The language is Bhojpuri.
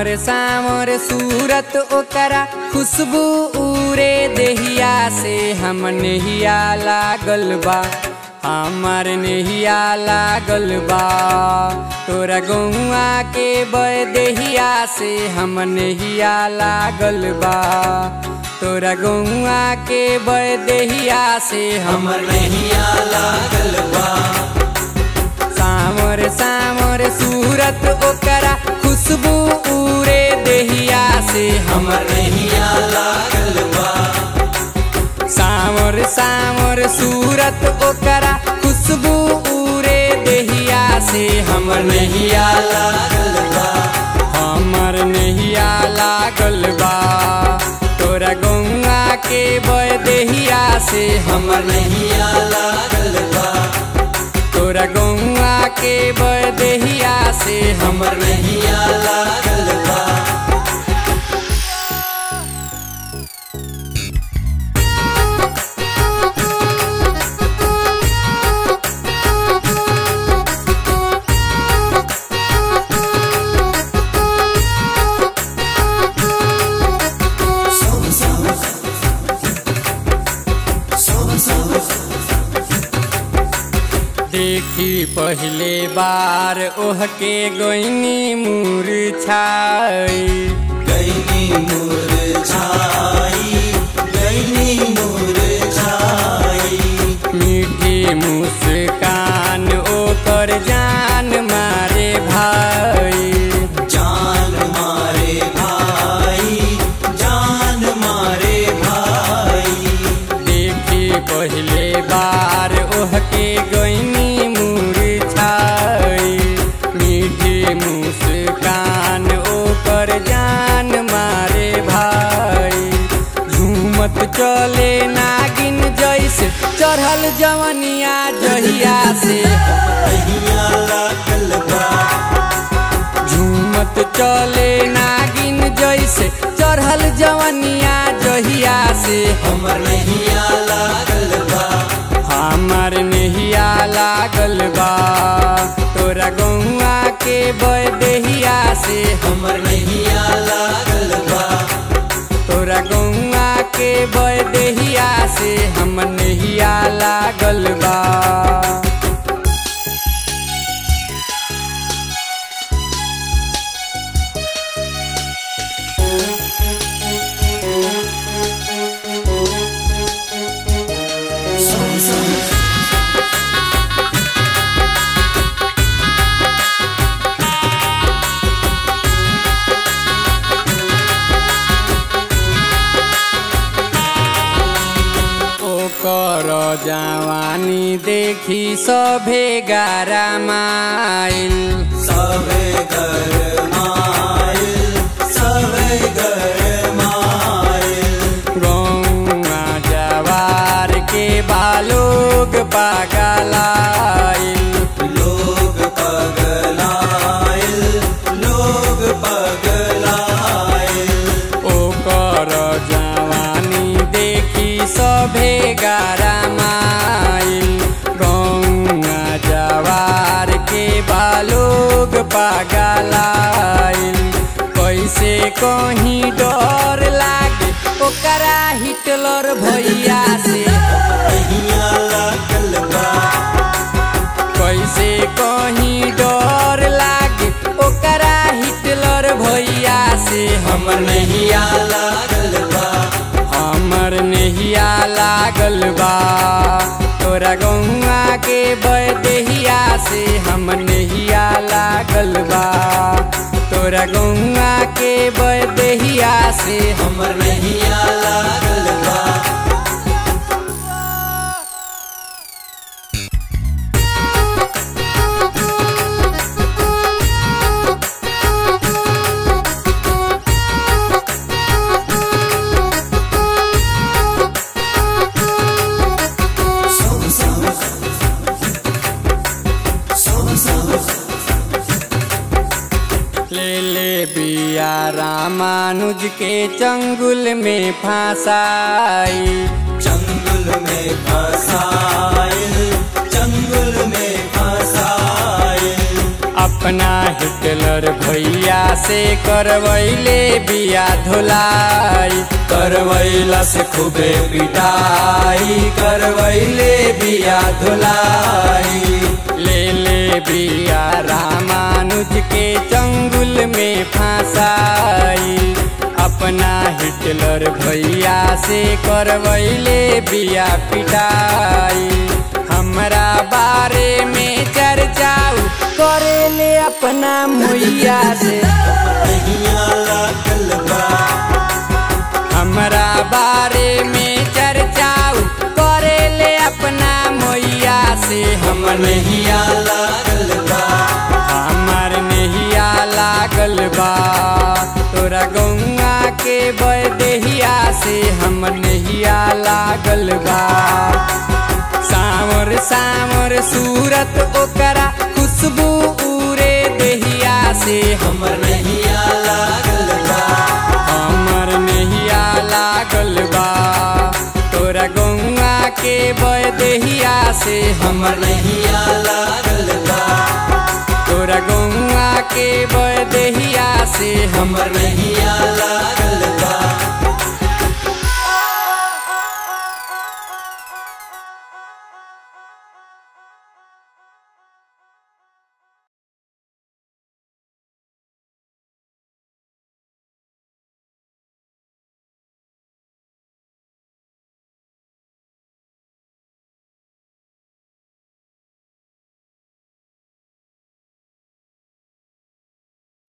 सामर सामर सूरत ओकरा खुशबू उरे देहिया से हम नहिया लागल बा हमार नहिया लागल बा तोरा गौआ के बय देहिया से हम नहिया लागल बा तोरा गौआ के बय देहिया से हम हमर नहिया लागल बा सामर सामर सूरत ओकरा खुशबू उरे देहिया से हम हमर नहिया लागल बा सामर सामर सूरत ओकरा खुशबू उरे देहिया से हमर हमर नहिया लागल बा हमर नहिया लागल बा तोरा गौआ के बय देहिया से हमर हमर नहिया लागल बा तोरा गौआ के बय देहिया से हमर हमर नहिया लागल बा देखी पहले बार ओह के गोइनी मूर्छाई गैनी मुरझाई गैनी मुरझाई मीठी मुस्कान ओकर जान मारे भाई जान मारे भाई जान मारे भाई देखी पहले बार ओह के गोइनी मूर्छाई मीठी मुस्कान ओकर जान मारे भाई झूमत चले नागिन जैसे चढ़ल जवनिया जहिया से नहिया लागल बा झूमत चले नागिन जैसे चढ़ल जवनिया जहिया से हमर नहिया लागल बा हमार नहिया लागल बा तोरा गौआ के बय देहिया से हमर नहिया लागल बा तोरा गौआ के बय देहिया से हम नहिया लागल बा ओकर जवानी देखी सभे गारा माइल सबे घर माइल सबे घर माइल गौआ जवार के बालोग पागलाइल लोग पगलाइल लोग पगलाइल ओकर जवानी देखी सभे गारा माइल गौआ जवार के बालोग पागलाइल कैसे कहीं डर लागे ओकरा हिटलर भैया से नहिया लागल बा कैसे कहीं डर लागे ओकरा हिटलर भैया से हमर नहिया लागल बा हमर नहिया लागल बा तोरा गौआ के बय देहिया से हम नहिया लागल बा तोरा गौआ के बय देहिया से हमर नहिया लागल बा ले ले बिया रामानुज के चंगुल में फंसाई जंगल में फसाइल जंगल में फसाइल अपना हिटलर भैया से करवैले बिया धोलाई करवैला से खूबे पिटाई करवैले बिया धुलाई ले ले बिया रामानुज के चंगुल में फंसाई अपना हिटलर भैया से करवैले बिया पिटाई हमरा बारे में चर्चाऊ करेले अपना मैया से नैया लागल बा हमरा बारे में चर्चाऊ करेले अपना मैया से हमर नैया लागल बा हमर नहिया लागल बा तोरा गौआ के बदेहिया से हमर नहिया लागल बा सावर सावर सूरत ओकरा खुशबू उरे देहिया से हमर नैया लागल बा हमर नहिया लागल बा तोरा गौआ के बदेहिया से हमर नैया लागल बा तोरा गौआ के बदेहिया से हमर नैया लागल बा